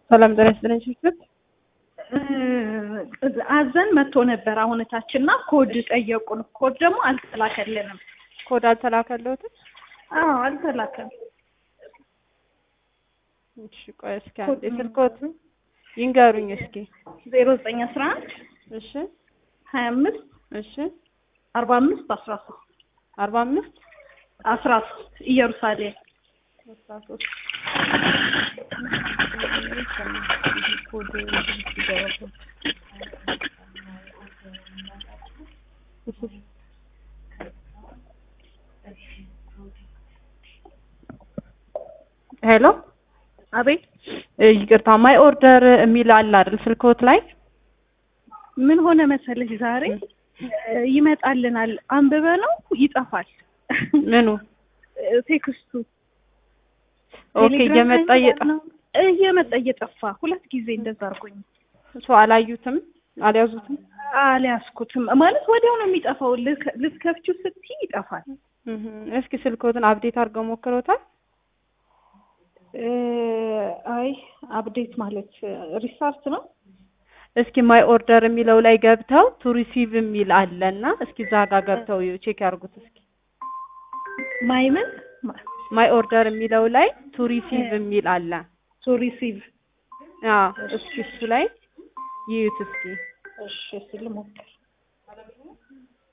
ሰላም ጤና ይስጥልኝ ሽፍት አዘን መጥቶ ነበር አሁን እታችንና ኮድ ጠየቁን። ኮድ ደግሞ አልተላከልንም። ኮድ አልተላከለትም። አዎ አልተላከም። እሺ ቆይ እስኪ አንዴ ስልኮት ይንገሩኝ እስኪ። ዜሮ ዘጠኝ አስራ አንድ እሺ ሀያ አምስት እሺ አርባ አምስት አስራ ሶስት አርባ አምስት አስራ ሶስት ኢየሩሳሌም አስራ ሶስት ኮድ ሄሎ አቤት ይቅርታ ማይ ኦርደር የሚል አለ አይደል ስልክዎት ላይ ምን ሆነ መሰለሽ ዛሬ ይመጣልናል አንብበ ነው ይጠፋል ምኑ ቴክስቱ ኦኬ እየመጣ እየጠፋ እየመጣ እየጠፋ ሁለት ጊዜ እንደዛ አድርጎኝ ሰው አላዩትም አልያዙትም አልያዝኩትም ማለት ወዲያው ነው የሚጠፋው ልክ- ልትከፍቺው ስትይ ይጠፋል እህ እስኪ ስልክዎትን አፕዴት አድርገው ሞክረውታል እ አይ አፕዴት ማለት ሪስታርት ነው እስኪ ማይ ኦርደር የሚለው ላይ ገብተው ቱ ሪሲቭ የሚል አለና እስኪ እዛ ጋር ገብተው ቼክ ያርጉት እስኪ ማይ ምን ማይ ኦርደር የሚለው ላይ ቱ ሪሲቭ የሚል አለ ቱ ሪሲቭ አዎ እስኪ እሱ ላይ ይዩት እስኪ እሺ እስኪ ልሞክር